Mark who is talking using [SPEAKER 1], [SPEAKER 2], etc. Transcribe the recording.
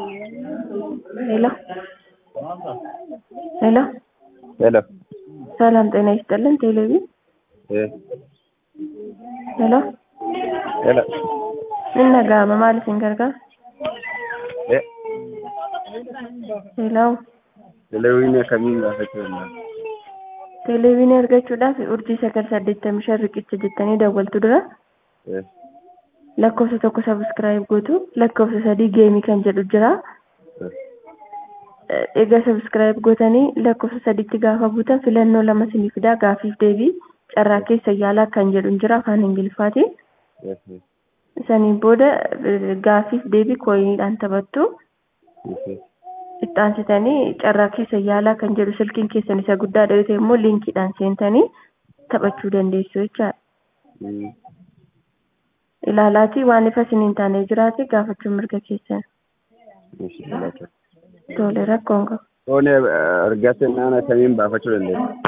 [SPEAKER 1] ሄሎ ሄሎ
[SPEAKER 2] ሄሎ
[SPEAKER 1] ሰላም ጤና ይስጥልን። ቴሌቪ
[SPEAKER 2] እ
[SPEAKER 1] ሄሎ
[SPEAKER 2] ሄሎ
[SPEAKER 1] inni dhaga'ama maal isin gargaara?
[SPEAKER 2] e
[SPEAKER 1] Hello
[SPEAKER 2] televiziyoonii akkamiin gaafachuu danda'a?
[SPEAKER 1] televiiziyoonii argachuudhaaf urjii sagal saddeettamii shan riqicha jettanii dawwaltu dura
[SPEAKER 2] E
[SPEAKER 1] lakkoofsa tokko sabiskiraayib gootu lakkoofsa sadii geemii kan jedhu jira.
[SPEAKER 2] e
[SPEAKER 1] Egaa sabiskiraayib gootanii lakkoofsa sadiitti gaafa buutan filannoo lama sinii fidaa gaafiif deebii carraa keessa yaalaa kan jedhu jira afaan ingiliffaatiin.
[SPEAKER 2] e
[SPEAKER 1] Saniin booda eh, gaafiif deebii kooyiniidhaan taphattu.
[SPEAKER 2] e
[SPEAKER 1] itti aansitanii carraa keessa yaalaa kan jedhu silkiin keessan isa guddaa dhawite immoo liinkiidhaan seentanii taphachuu dandeessu jechaadha.
[SPEAKER 2] mm
[SPEAKER 1] Ilaalaatii waan ifa isiniin taanee jiraate gaafachuun mirga keessan.
[SPEAKER 2] ishi filata.
[SPEAKER 1] Tole rakkoon qabu.
[SPEAKER 2] Foon argatte naan akkamiin baafachuu dandeessa?